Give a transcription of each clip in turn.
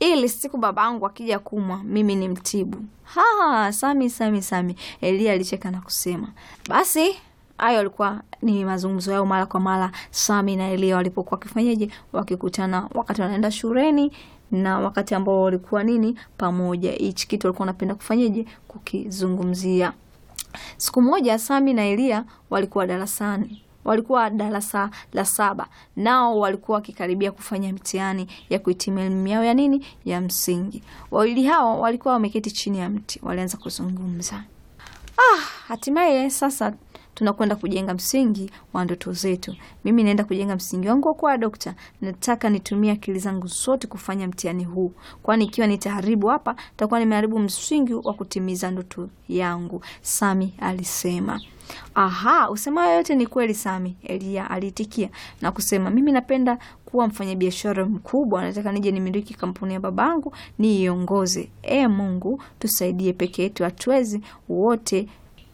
ili siku babangu akija kumwa mimi ni mtibu. Ha, Sami, Sami, Sami, Elia alicheka na kusema basi hayo alikuwa ni mazungumzo yao mara kwa mara Sami na Elia walipokuwa wakifanyaje, wakikutana wakati wanaenda shuleni na wakati ambao walikuwa nini pamoja. Hichi kitu walikuwa wanapenda kufanyaje, kukizungumzia. Siku moja Sami na Elia walikuwa darasani walikuwa darasa la saba, nao walikuwa wakikaribia kufanya mtihani ya kuhitimu elimu yao ya nini ya msingi. Wawili hao walikuwa wameketi chini ya mti, walianza kuzungumza. Ah, hatimaye sasa tunakwenda kujenga msingi wa ndoto zetu. Mimi naenda kujenga msingi wangu wa kuwa dokta. Nataka nitumie akili zangu zote kufanya mtihani huu, kwani ikiwa nitaharibu hapa, takuwa nimeharibu msingi wa kutimiza ndoto yangu, Sami alisema. Aha, usemayo yote ni kweli Sami, Elia aliitikia na kusema, mimi napenda kuwa mfanyabiashara mkubwa, nataka nije nimiliki kampuni ya babangu niiongoze. E Mungu, tusaidie, peke yetu hatuwezi. Wote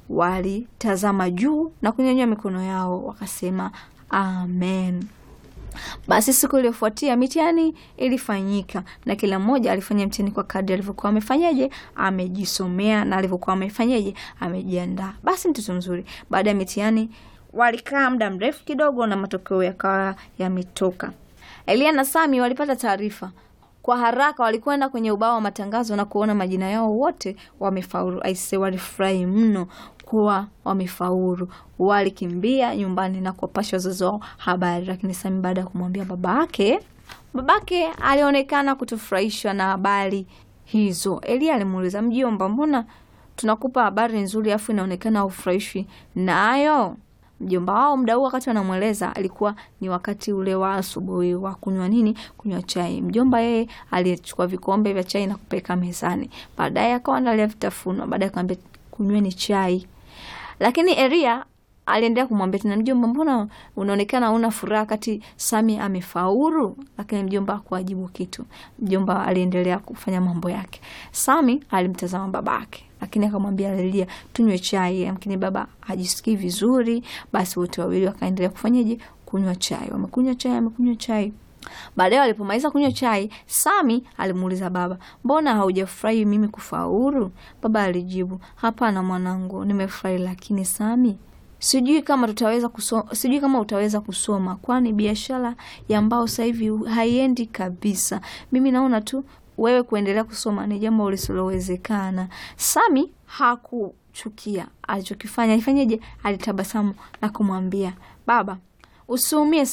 walitazama juu na kunyanyua mikono yao wakasema amen. Basi siku iliyofuatia mitihani ilifanyika na kila mmoja alifanya mtihani kwa kadri alivyokuwa amefanyaje, amejisomea na alivyokuwa amefanyaje, amejiandaa. Basi mtoto mzuri, baada ya mitihani walikaa muda mrefu kidogo na matokeo yakawa yametoka. Elia na Sami walipata taarifa kwa haraka walikwenda kwenye ubao wa matangazo na kuona majina yao wote wamefaulu. Aise, walifurahi mno kuwa wamefaulu. Walikimbia nyumbani na kuwapasha wazazi wao habari, lakini Sami baada ya kumwambia babake, babake alionekana kutofurahishwa na habari hizo. Elia alimuuliza, mjomba, mbona tunakupa habari nzuri afu inaonekana haufurahishwi nayo? Mjomba wao muda huu wakati wanamweleza alikuwa ni wakati ule wa asubuhi wa kunywa nini, kunywa chai. Mjomba yeye alichukua vikombe vya chai na kupeleka mezani, baadaye akawa analia vitafunwa, baadaye akamwambia kunyweni chai. Lakini Elia aliendelea kumwambia tena, mjomba, mbona unaonekana una furaha kati Sami amefaulu? Lakini mjomba hakuwajibu kitu. Mjomba aliendelea kufanya mambo yake. Sami alimtazama babake lakini akamwambia Elia tunywe chai, lakini baba hajisikii vizuri. Basi wote wawili wakaendelea kufanyaje? Kunywa chai. Wamekunywa chai, wamekunywa chai. Baadaye walipomaliza kunywa chai, Sami alimuuliza baba, mbona haujafurahi mimi kufaulu? Baba alijibu, hapana mwanangu, nimefurahi, lakini Sami sijui kama tutaweza kusoma, sijui kama utaweza kusoma, kwani biashara ya mbao sasa hivi haiendi kabisa. Mimi naona tu wewe kuendelea kusoma ni jambo lisilowezekana. Sami hakuchukia alichokifanya, alifanyaje? Alitabasamu na kumwambia baba, usiumie